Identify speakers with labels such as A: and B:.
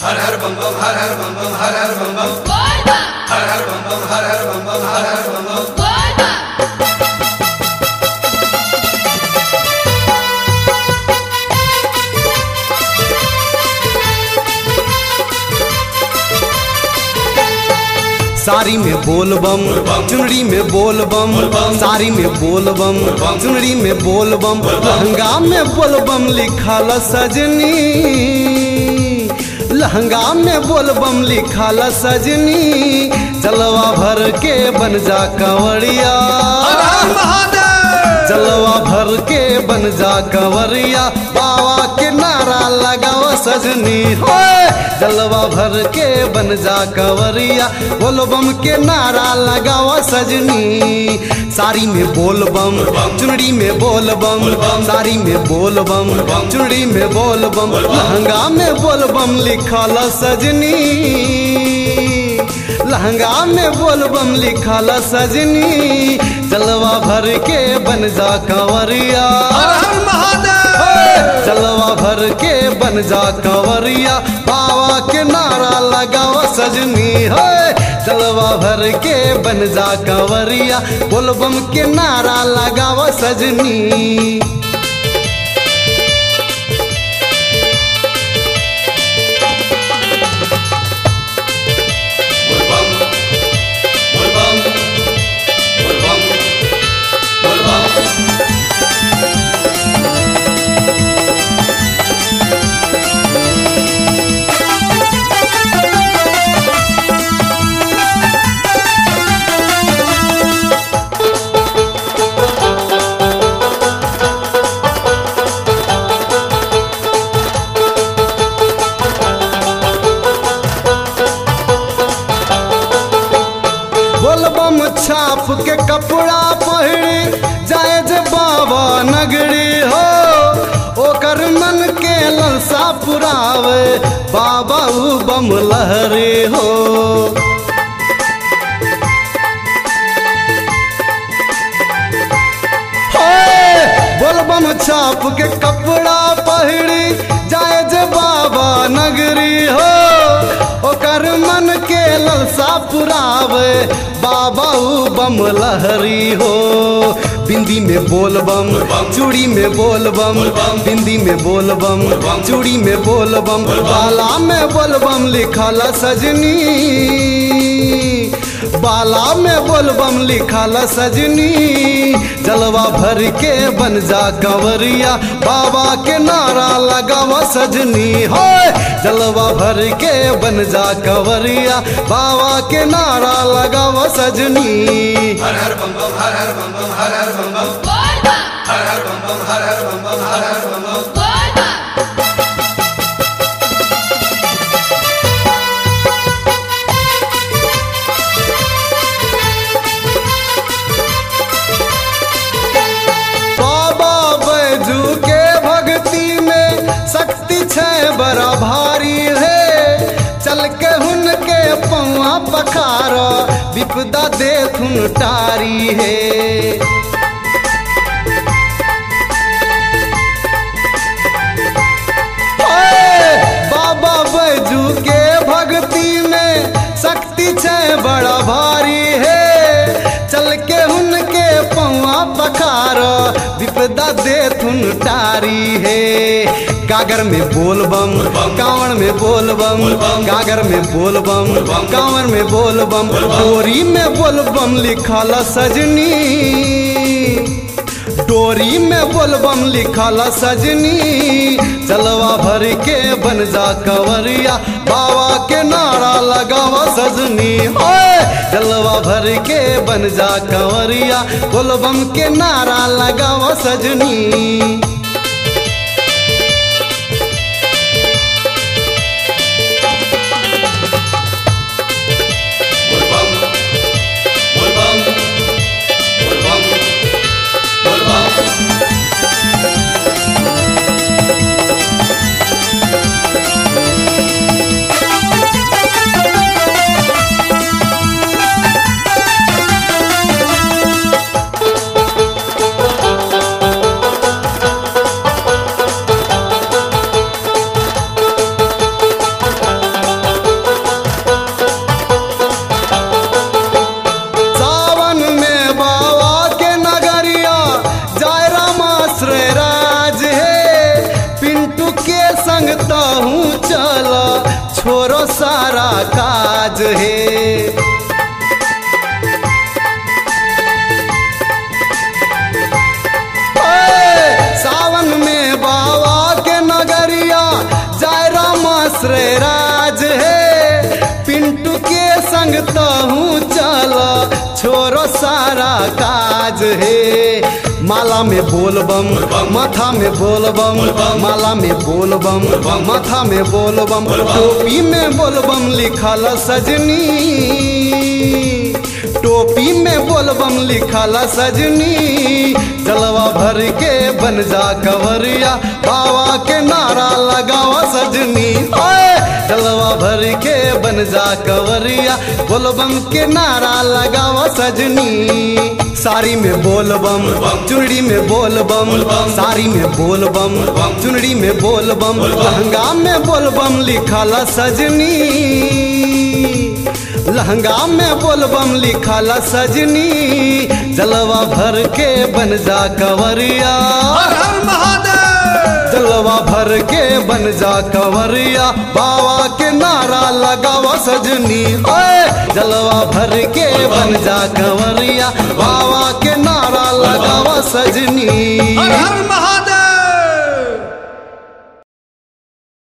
A: हर हर बम बम हर हर बम बम हर हर बम बम हर हर बम बम हर हर बम बम हर हर बम बम
B: साड़ी में बोल बम चुनरी में बोल बम साड़ी में बोल बम चुनरी में बोल बम लहंगा में बोल बम लिखल सजनी लहंगा में बोल बम लिखल सजनी जलवा भर के बन जा कंवरिया जलवा भर के बन जा कंवरिया बाबा के नारा लगाओ सजनी होए जलवा भर के बन जा कंवरिया बोल बम के नारा लगाओ सजनी साड़ी में बोल बम चुनरी में बोल बम साड़ी में बोल बम चुनरी में बोल बम लहंगा में बोल बम लिखल सजनी लहंगा में बोल बम लिखल सजनी जलवा भर के बन जा कंवरिया जलवा भर के बन जा कंवरिया बाबा के नारा लगाओ सजनी है जलवा भर के बन जा कंवरिया बोल बम के नारा लगाओ सजनी
A: बोल बम बोल बम बोल बम बोल बम
B: बोल बम छाप के कपड़ा पहिरी जाए जे बाबा नगरी हो ओकर मन के ललसा पुरावे बाबा उ बम लहरी हो होए, बोल बम छाप के कपड़ा पहिरी जाए जे बाबा नगरी हो ओकर मन के ललसा पुरावे बाबा उ बम लहरी हो बिंदी में बोल बम चूड़ी में बोल बम बिंदी में बोल बम चूड़ी में बोल बम बाला में बोल बम लिखल सजनी बाला में बोल बम लिखल सजनी जलवा भर के बन जा कंवरिया बाबा के नारा लगावा सजनी हो जलवा भर के बन जा कंवरिया बाबा के नारा लगावा सजनी
A: हर हर बम बम हर हर बम बम हर हर बम बम हर हर बम बम हर हर बम बम हर हर बम बम
B: बाबा बैजू के भक्ति में शक्ति छै बड़ा भारी है चल के हुन के पौआ पखार विपदा देखुन टारी है ओए, बाबा बैजू के भक्ति में शक्ति छै बड़ा भारी है चल के हुनके पौआ पखार विपदा देथुन टारी है गागर में बोल बम कांवर में बोल बम गागर में बोल बम कांवर में बोल बम डोरी में बोल बम लिखल सजनी डोरी में बोलबम लिखल सजनी जलवा भर के बन जा कंवरिया बाबा के नारा लगावा सजनी ओए जलवा भर के बन जा कंवरिया बोलबम के नारा लगावा सजनी
A: बोल बम बोल बम बोल बम बोल बम
B: बोल है ओए, सावन में बाबा के नगरिया जय राम श्री राज है पिंटू के संग तहूँ चल छोरो सारा काज है माला में बोल बम माथा में बोल बम माला में बोल बम माथा में बोल बम टोपी में बोल बम लिखल सजनी टोपी में बोलबम लिखल सजनी जलवा भर के बन जा कवरिया बाबा के नारा लगावा सजनी ओए जलवा भर के बन जा कवरिया बोलबम के नारा लगावा सजनी साड़ी में बोलबम चुनरी में बोलबम साड़ी में बोलबम चुनरी में बोलबम लहंगा में बोलबम लिखल सजनी लहंगा में बोलबम लिखल सजनी जलवा भर के बन जा कवरिया
A: हर हर महादेव
B: जलवा भर के बन जा कवरिया बाबा के नारा लगावा सजनी ओए जलवा भर के बन जा कवरिया बाबा के नारा लगावा सजनी
A: हर हर महादेव